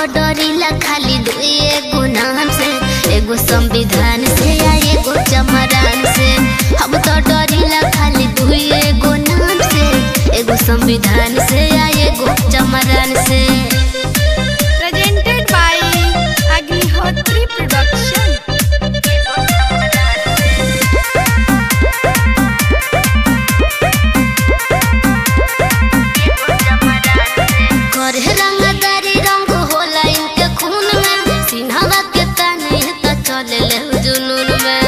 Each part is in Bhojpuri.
तो डरिला खाली दुई एगो नाम से एगो संविधान से या एगो चमरान से हम तो डरिला खाली दुई एगो नाम से एगो संविधान से या एगो चमरान से presented by Agnihotri Production. करे रंगदारी रंग होला इनके खून में सिन्हवा के ताने तो चले ले जुनून में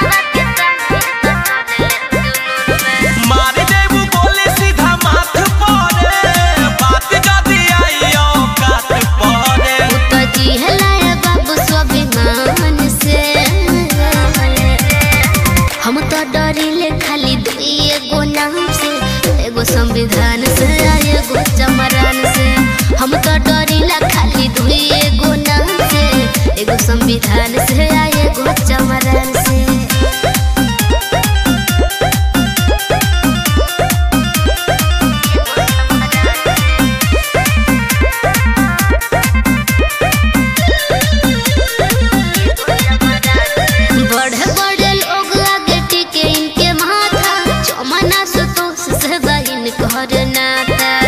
मार देबू बोले सीधा माथ परे बात जदी आई औकात परे तो जिहलाए बाबू स्वाभिमान से हम तो डरिले खाली दुई एगो नाम से एगो संविधान से आ एगो चमरान से हम तो डरिला खाली दुई एगो नाम से एगो संविधान से आ एगो चमरान से बड़े बड़े लोग आगे टिके इनके माथा चमना सुतोष से बहिन कर नाता